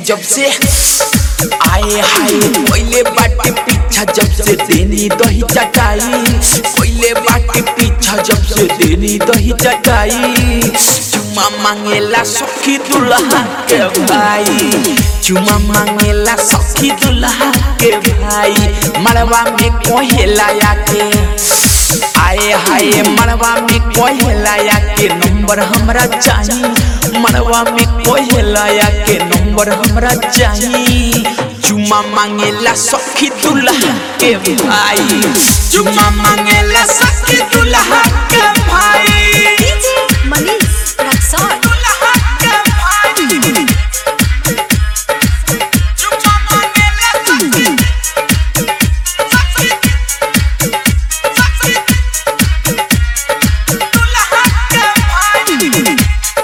जब से आए हाय पहले बाटे पीछा जब से देनी दही चटाई पहले बाटे पीछा जब से देनी दही चटाई चुमा मांगेला सखी दुल्हा के भाई चुमा मांगेला सखी दुल्हा के भाई मरवा में कोहेला आके आए हाय मरवा में कोहेला के नंबर हमरा चाहिए मरवा में कोहेला के नंबर हमरा चाहिए चुमा मांगेला सखी दुल्हा के भाई चुमा मांगेला सखी दुल्हा के भाई डीजे मनीष रक्सौल दुल्हा के भाई चुमा मांगेला सखी सखी सखी दुल्हा के भाई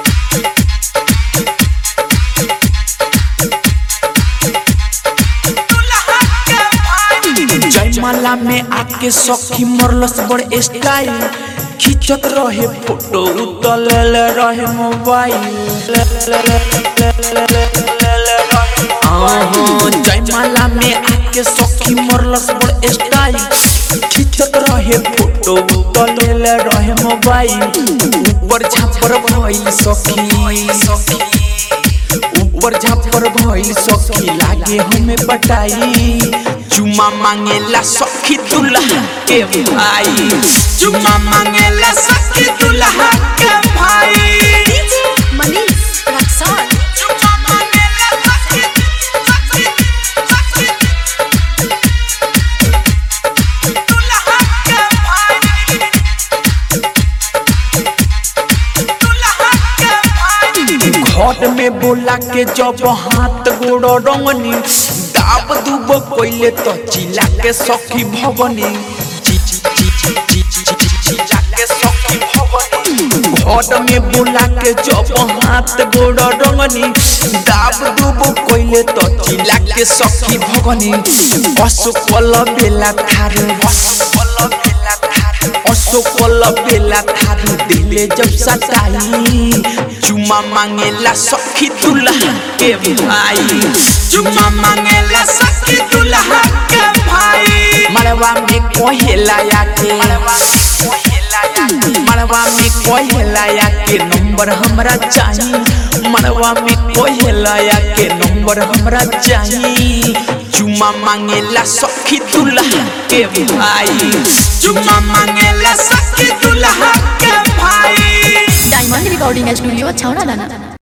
जयमाला में आके सखी मरलस बड़ स्टाइल खींचत रहे फोटो उतल रहे मोबाइल आहो, जयमाला में आके सखी मरलस बड़ स्टाइल खींचत रहे फोटो उतल रहे मोबाइल ऊपर झापर भइल सखी ऊपर झापर भइल सखी लागे हमें पटाई चुमा मांगेला सखी दुल्हा के भाई चुमा मांगेला सखी दुल्हा के भाई डीजे मनीष रक्सौल चुमा मांगेला सखी सखी सखी दुल्हा के भाई दुल्हा के भाई घट में बोला के जब हाथ गोड़ रंगनी दाब दुब कोइले तो चिला के सखी भवनी ची- ची- ची- ची- ची- ची- ची- चिला के सखी भवनी घट में बोला के जब हाथ गोड़ रंगनी दाब दुब कोइले तो चिला के सखी भवनी असफल बेला थारू असफल बेला थारू असफल बेला थारू दिले जब सताई चुमा मांगेला सखी दुल्हा के भाई चुमा मांगेला सखी दुल्हा के भाई मरवा में कोहेला के मरवा में कोहेला के नंबर हमरा चाहिए मरवा में कोहेला के नंबर हमरा चाहिए चुमा मांगेला सखी दुल्हा के भाई चुमा मांगेला सखी दुल्हा के भाई डायमंड रिकॉर्डिंग स्टूडियो छौड़ा दाना